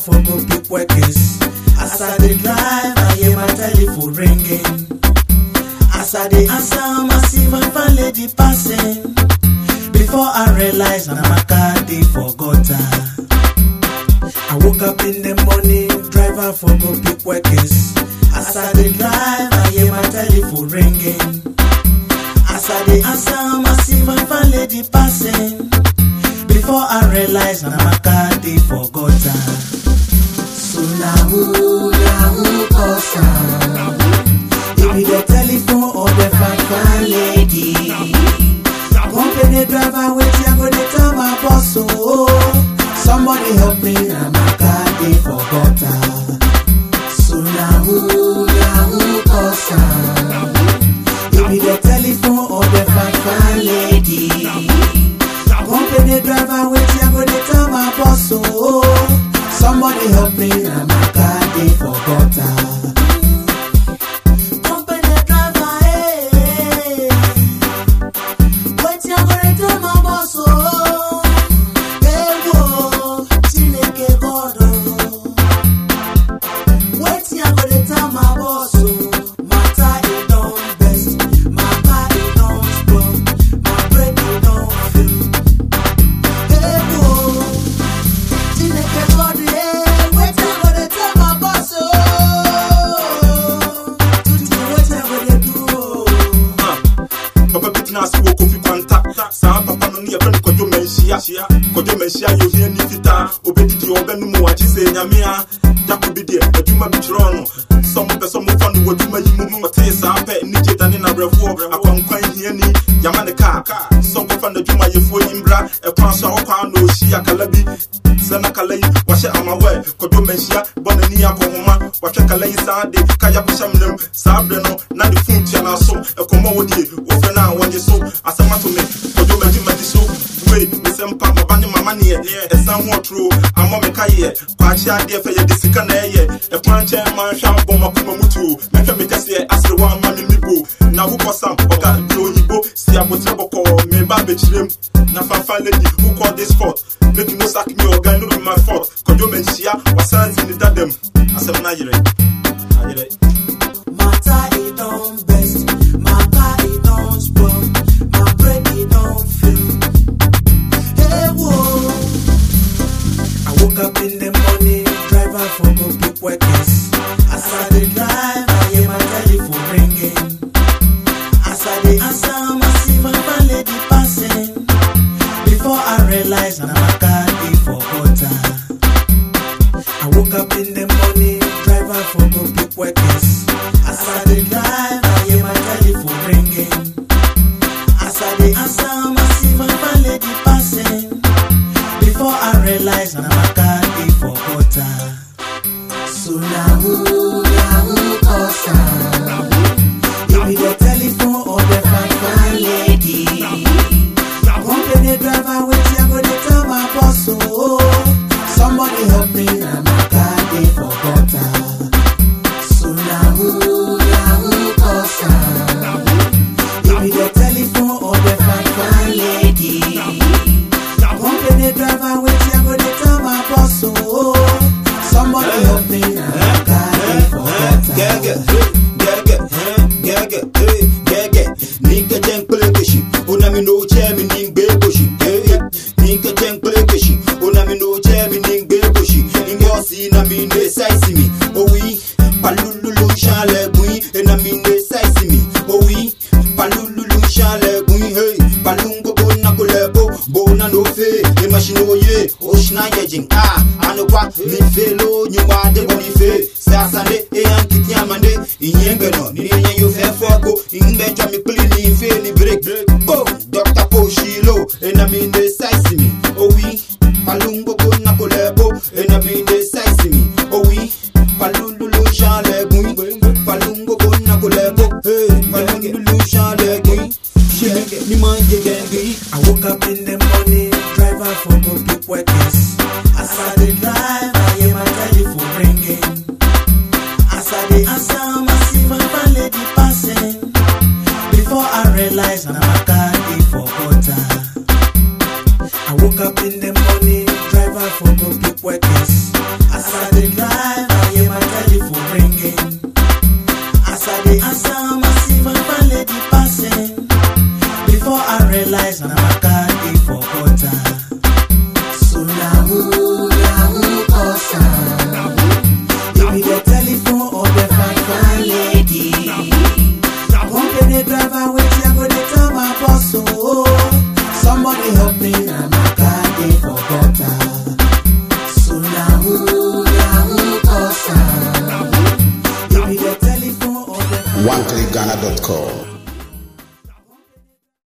for go pick workers. As I dey drive, I hear my telephone ringing. As I dey answer, I see my fine lady passing. Before I realize, na my car dey for gutter. I woke up in the morning, driver for go pick workers. As I dey drive, I hear my telephone ringing. As I dey answer, I see my fine lady passing. Before I realize, na my car dey for gutter. So na who, na who cause am? It be the telephone or the fine fine lady. Company driver, wetin I go dey tell my boss oh. Somebody help me, na my car dey for gutter. So na who, na who cause am? It be the telephone or the fine fine lady. Company driver, wetin I go dey tell my boss oh. Somebody help me, na my car dey for gutter. Company driver, eh. Wetin I go dey tell my boss oh. Ewo, Chineke God oh. Wetin I go dey tell my boss oh. Matter e don best, my car e don spoil, my brake e don fail. Ewo, Chineke God eh. Wetin I go dey tell my boss oh. Tutu wetin I go dey do oh. papa bi tena ase wɔ kofi kwanta saa papa no ne yɛfrɛ no kwadwo manhyia kwadwo manhyia yɛ ohia ni fitaa obɛdidi ɔbɛnom wakye sɛ nyamea jako bi deɛ adwuma bi kyerɛɔ no sɛ mopɛ sɛ mofa no w'adwuma yi mu ɔtee saa pɛ ne gye dane nabrɛfoɔ akwankwan hiani yama ne kaa sɛ nkɔfa n'adwumayɛfoɔ yi mbra ɛkwan so a wɔkwaa na ɔhyi akala bi sɛ na kala yi wahyɛ amawɛ kwadwo manhyia bɔ n'ani akɔhoma wahwɛ kala yi saa de kaya kɔhyɛ mnam saa berɛ no na de fon tua n'aso ɛkɔmmɔ wɔ die wɔfrɛ no a wɔgye so asɛm ato me kwadwo magyemagye so wei mesɛ mpa maba ne mama neɛ ɛsan ho ɔtoro amɔ me ka yeɛ kwaakye adeɛ fɛ yɛde sika na ɛyɛ ɛkwan nkyɛn ma nhwɛ abɔ makoma mu tuo mɛhwɛ me kɛseɛ asere wɔ ama me mibo na wokɔ sam ɔga bi oyibo si abotrɛ bɔkɔɔ meba abɛkyirem na fafa lady who call this fault make you no sack me ɔga no be my fault kwadwo manhyia wasan si ne dadam asɛm no ayerɛ ayerɛ Matter it don't best, my car it don't spoil, my brake it don't fail. Hey whoa, I woke up in the morning, driver for go pick workers. As I dey drive, I hear my telephone ringing. As I dey answer, I see my fine lady passing. Before I realize, na my car dey for gutter. I woke up in the morning, driver for go pick workers. As I dey drive, I hear my telephone ringing. As I dey answer, I see my fine lady passing. Before I realize, na my car dey for gutter. So na who, na who cause am? It be the telephone or the fine fine lady. Company driver, wetin I go dey tell my boss oh. Somebody help me, na my car dey for gutter. So na who, na who cause am? It be the telephone or the fine fine lady. Company driver, wetin I go dey tell my boss oh. Somebody help me, na my car dey for gutter. Gaga, gaga, gaga, hey, gaga. Ninka jen plekeshi, una mi no chemi ning beboshi. Hey, ninka jen plekeshi, una mi no chemi ning beboshi. Ninga osi na mi ne saisi mi. Oh oui, palululu chale bui, na mi ne saisi mi. Oh oui, palululu chale bui, hey, palungo bona kolebo, bona no fe, e machino ye, oshna yejing ah, anokwa mi fe lo nyuma de boni fe. Sasande e ankiti amande, inyembe no, ni yenye yo fe foko, ingbe jwa mi pili ni fe ni break. Oh, Dr. Poshilo, e na mi ne saisi mi. Oh oui, palungo bona kolebo, e na mi ne saisi mi. Oh oui, palululu chale bui, palungo bona kolebo, hey, palululu chale bui. Shenge, ni manje gengi. I woke up in the morning, driver for go pick workers. As I dey drive, I hear my telephone ringing. As I dey answer, I see my fine lady passing. Before I realize, na my car dey for gutter. I woke up in the morning, driver for go pick workers. As I realize na my car dey for gutter.